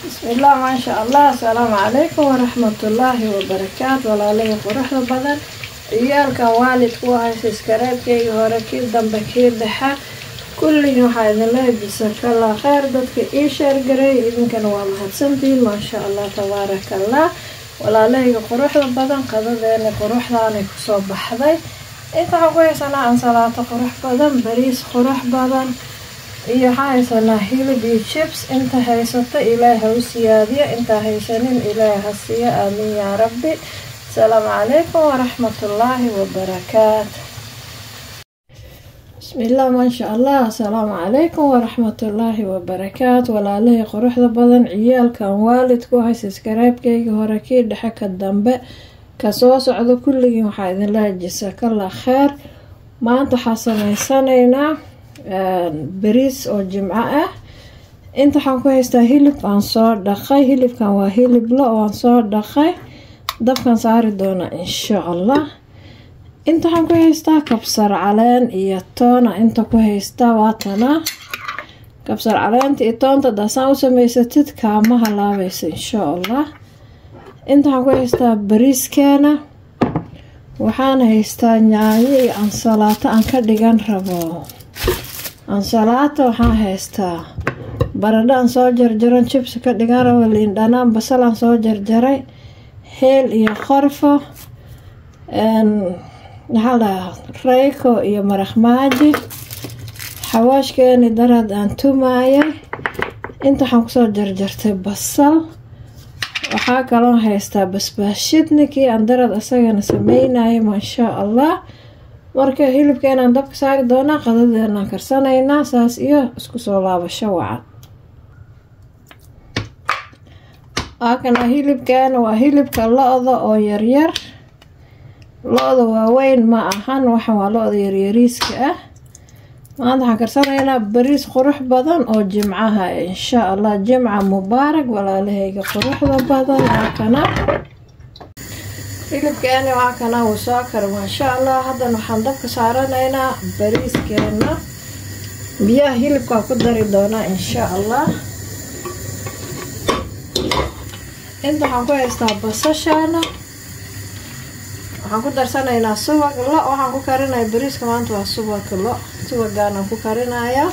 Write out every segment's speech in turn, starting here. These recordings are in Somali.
bismillaah maasha allah asalaamu calaykum waraxmatullaahi wabarakaatu walaalihii quruxda badan ciyaalkan waalidku haysa iskareebkeygii hore kii dambe kii dhexe kulligii waxaa idinla jisakalla kheyr dadka ii sheergareey idinkana waa mahadsantihiin maasha allah tabaarakallah walaalahayga quruxda badan qadadeena quruxdaanay kusoo baxday inta waxaan ku haysanaa ansalaato qurux badan bariis qurux badan iyo waxaa haysanaa hilib iyo jibs inta haysato ilaahi ha u siyaadiyo intaa haysanin ilaahi ha siiyo aamiin yaa rabbi asalaamu calaykum waraxmatullaahi wabarakaatu bismillaah maasha allah asalaamu calaykum waraxmatullaahi wabarakaatu walaalihii quruxda badan ciyaalkan waalidku haysa iskaraabkeyga hore kii dhexe ka dambe kasoo socdo kulligii waxaa idinlaha jasakalla kheer maanta waxaa sameysanaynaa bariis oo jimco ah inta waxaan ku haystaa hilib aan soo dhaqay hilibkan waa hilib lo aan soo dhaqay dabkan saari doona insha allah inta waxaan ku haystaa kabsar caleen iyo toona inta ku haystaa waatana kabsar caleenta iyo toonta daasaan u samaysatid kaama halaabaysa insha allah inta waxaan ku haystaa bariiskeena waxaan haystaa yaanyo iyo ansalaato aan ka dhigan rabo ansalaato waxaan haystaa baradho aan soo jarjaran jibsi ka dhigan rabo liin dhanaan basal aan soo jarjaray heel iyo qorfo maxaa lahaa reyko iyo maraq maaji xawaashkeeni daraad aan tumaayay inta waxaan kusoo jarjartay basal waxaa kaloo haystaa basbaashidni kii aan darad asagana sameynayay maashaa allah marka hilibkeenaan dabka saari doonaa qadadeenaan karsanaynaa saas iyo isku soo laabasho wacan waakana hilibkeena waa hilibka lo-da oo yaryar lo-da waaweyn ma ahan waxan waa lo-da yaryariiska ah maanta waxaan karsanaynaa bariis qurux badan oo jimcaha insha allah jimca mubaarak walaalahayga quruxda badan waakana hilibkeeni waa kana wuu soo kara maasha allah haddana waxaan dabka saaranaynaa bariiskeena biyaha hilibkaa ku dari doonaa insha allah inta waxaan ku haystaa basashaana waxaan ku darsanaynaa subag lo waxaan ku karinaya bariiska maanta waa subag lo subagaanaan ku karinayaa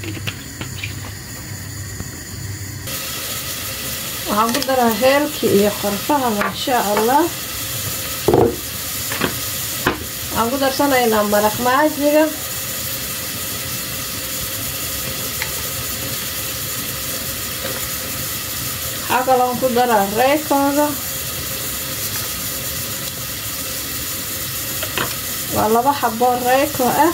waxaan ku daraa heelkii iyo qorfaha maasha allah waxaan ku darsanaynaa maraq maajiga waxaa kaloon ku daraa reykooda waa laba xaboo reyko ah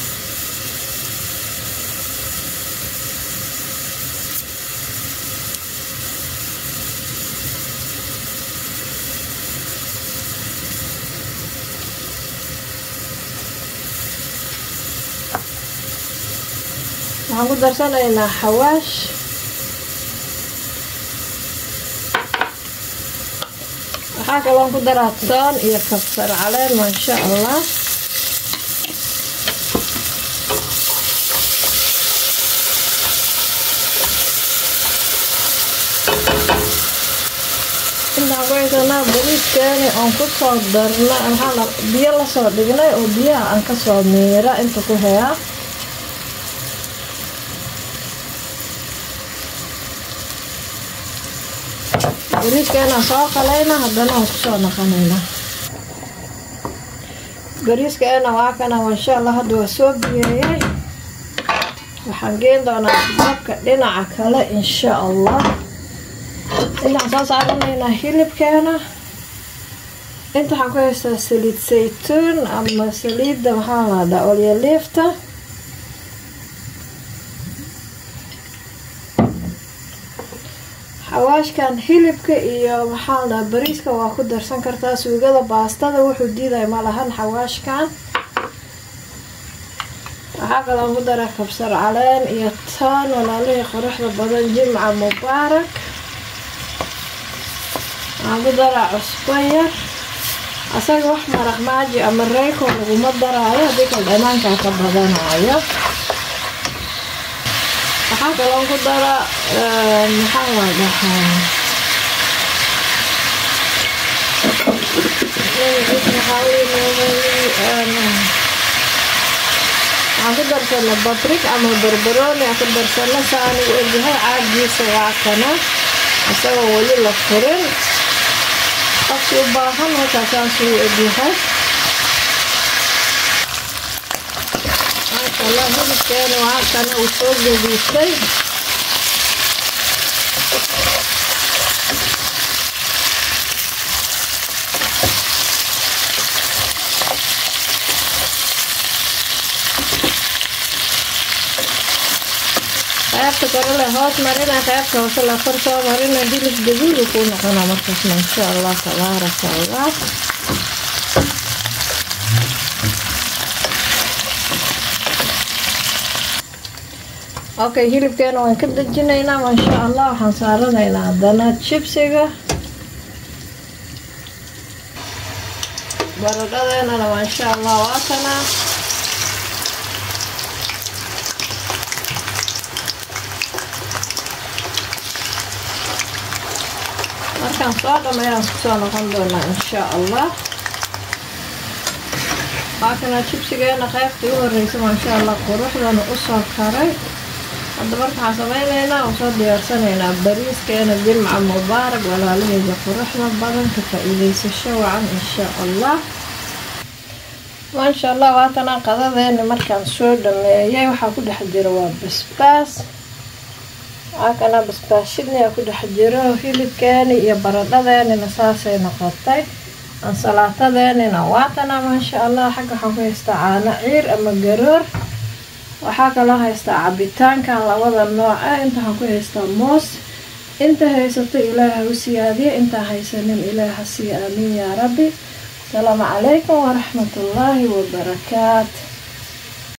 waxaan ku darsanaynaa xawaash waxaa kaloon ku daraa toon iyo kabsar caleen maasha allah intaan ku haysanaa bariiskeeni oon kusoo darna maxaa biyo lasoo dhignay oo biyaha aan kasoo miira inta ku heyaa bariiskeenaan soo qalayna haddana waan kusoo naqanaynaa bariiskeena waa kana insha allah hadda waa soo biyeeyay waxaan geen doonaa dabka dhinaca kale insha allah intaan soo saaranaynaa hilibkeena inta waxaan ku haystaa saliid saytuun ama saliidda maxaa lahdaa olyaliifta xawaashkan hilibka iyo maxaa la dhaha bariiska waa ku darsan kartaa suugada baastada wuxuu diidaya ma lahan xawaashkan waxaa kaloo ku dara kabsar caleen iyo toon walaalihii quruxda badan jimca mubaarak waxaan ku daraa cusbo yar asaga wax maraq maaji ama reyko laguma daraayo haddii kal dhanaankaa ka badanayo waxaa waxaa kaloo ku dara maxaa la dhahaa waxaan ku darsana babrik ama barbarooni aan ku darsana saani u egyahay caagiisa waa kana isagoo weli la furin qofki u baahan halkaasaasuu u egyahay maashaalla hilibkeena waa kana uu soo gediisay qaybta kore le hoos marina qaybta hoose la kor soo marina hilib gaduudu kuu noqona markaasna insha allah tabaaraka allah okay hilibkeena waan ka dejinaynaa maasha allah waxaan saaranaynaa haddana jibsiga baradhadeenana maasha allah waatanaa markaan soo dhameeyaan kusoo noqon doonaa insha allah waakana jibsigeena qaybtii u horeysa maasha allah quruxdana usoo karay hadda marka waxaan sameyneynaa oo soo diyaarsanaynaa bariiskeena jimca mubaarak walaalaheyda quruxda badan ka faa-iideysasho wacan insha allah maasha allah waatana qadadeeni markaan soo dhameeyay waxaa ku dhex jira waa basbaas waakana basbaashidniyaa ku dhex jiro hilibkeeni iyo baradhadeenina saasay noqotay ansalaatadeenina waatana maasha allah xagga waxaan ku haystaa caano ciir ama garoor waxaa kaloo haystaa cabitaankan labada nooc ah inta waxaan ku haystaa moos inta haysato ilaaha u siyaadiya intaa haysanin ilaaha sii aamiin yaa rabbi asalaamu calaykum waraxmatullaahi wabarakaatu